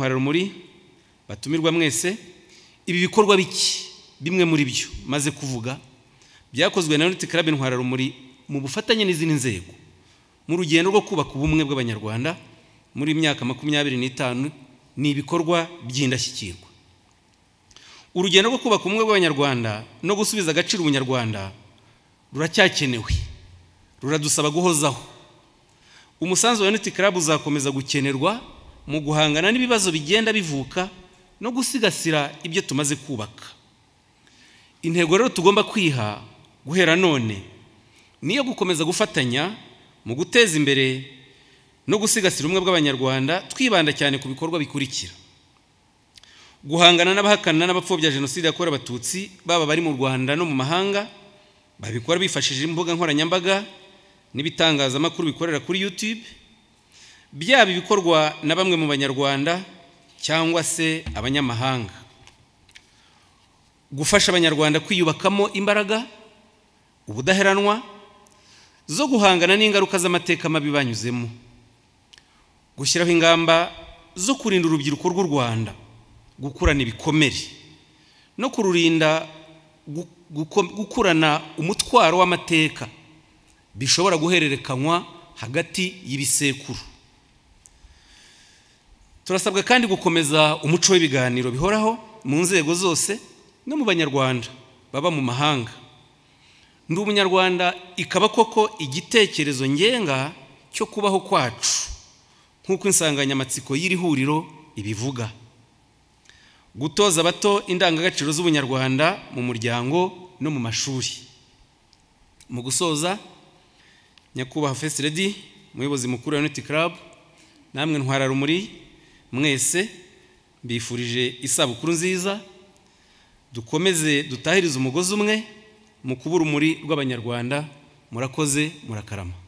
rumuri batumirwa mwese ibi bikorwa biki bimwe muri byo maze kuvuga byakozwe na ruti karabe rumuri mu bufatanye n'izindi nzego mu rugendo rwo kubaka ubumwe bw'abanyarwanda muri myaka makumyabiri n'itanu ni ibikorwa by'indashyikirwa urugendo rwo kubaka ubumwe bw'abanyarwanda no gusubiza agaciro ubunyarwanda ruracyakenewe ruradusaba guhozaho umusanzu wa ruti karabe uzakomeza gukenerwa mu guhangana n'ibibazo bigenda bivuka no gusigasira ibyo tumaze kubaka intego rero tugomba kwiha guhera none niyo gukomeza gufatanya mu guteza imbere no gusigasira ubumwe bw'abanyarwanda twibanda cyane ku bikorwa bikurikira guhangana n'abahakana n'abapfobya jenoside yakorewe abatutsi baba bari mu rwanda no mu mahanga babikora bifashishije imbuga nkoranyambaga n'ibitangazamakuru bikorera kuri youtube byaba ibikorwa na bamwe mu banyarwanda cyangwa se abanyamahanga gufasha abanyarwanda kwiyubakamo imbaraga ubudaheranwa zo guhangana n'ingaruka z'amateka mabi banyuzemo gushyiraho ingamba zo kurinda urubyiruko rw'u rwanda gukurana ibikomere no kururinda gukurana umutwaro w'amateka bishobora guhererekanywa hagati y'ibisekuru turasabwa kandi gukomeza umuco w'ibiganiro bihoraho mu nzego zose no mu banyarwanda baba mu mahanga ndi umunyarwanda ikaba koko igitekerezo ngenga cyo kubaho kwacu nk'uko insanganyamatsiko y'iri huriro ibivuga gutoza abato indangagaciro z'ubunyarwanda mu muryango no mu mashuri mu gusoza nyakubahwa fesiredi umuyobozi mukuru wa uniti club namwe ntwara rumuri mwese mbifurije isabukuru nziza dukomeze dutahirize umugozi umwe mu kuba urumuri rw'abanyarwanda murakoze murakarama